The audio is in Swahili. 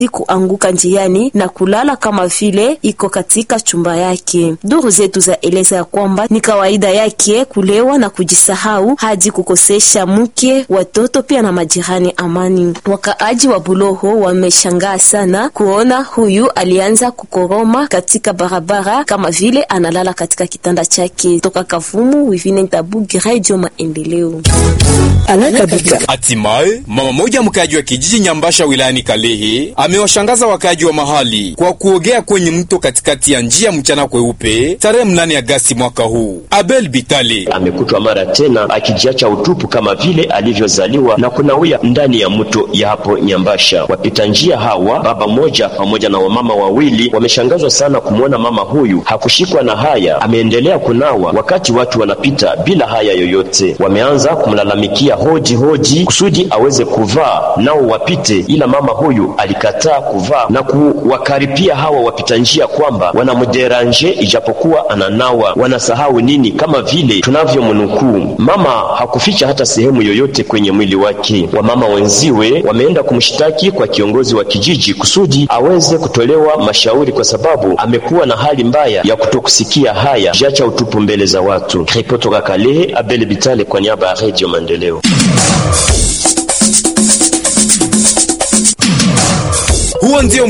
kuanguka njiani na kulala kama vile iko katika chumba yake. Duru zetu za eleza ya kwamba ni kawaida yake kulewa na kujisahau hadi kukosesha mke, watoto pia na majirani amani. Wakaaji wa Buloho wameshangaa sana kuona huyu alianza kukoroma katika barabara kama vile analala katika kitanda chake. Toka Kavumu, Wivine Ntabugi, Radio Maendeleo. Hatimaye mama moja mkaji wa kijiji Nyambasha wilayani Kalehe amewashangaza wakaji wa mahali kwa kuogea kwenye mto katikati ya njia mchana kweupe tarehe mnane Agasti mwaka huu. Abel Bitale amekutwa mara tena akijiacha utupu kama vile alivyozaliwa na kunawia ndani ya mto ya hapo Nyambasha. Wapita njia hawa, baba moja pamoja na wamama wawili, wameshangazwa sana kumwona mama huyu hakushikwa na haya, ameendelea kunawa wakati watu wanapita bila haya yoyote. Wameanza kumlalamikia hoji hoji kusudi aweze kuvaa nao wapite, ila mama huyu alikataa kuvaa na kuwakaripia hawa wapita njia kwamba wanamderanje ijapokuwa ananawa. Wanasahau nini? Kama vile tunavyomnukuu, mama hakuficha hata sehemu yoyote kwenye mwili wake. Wamama wenziwe wameenda kumshtaki kwa kiongozi wa kijiji kusudi aweze kutolewa mashauri, kwa sababu amekuwa na hali mbaya ya kutokusikia haya, jacha utupu mbele za watu. Ripoti toka Kalehe, Abel Bitale kwa niaba ya Radio Maendeleo. huo ndio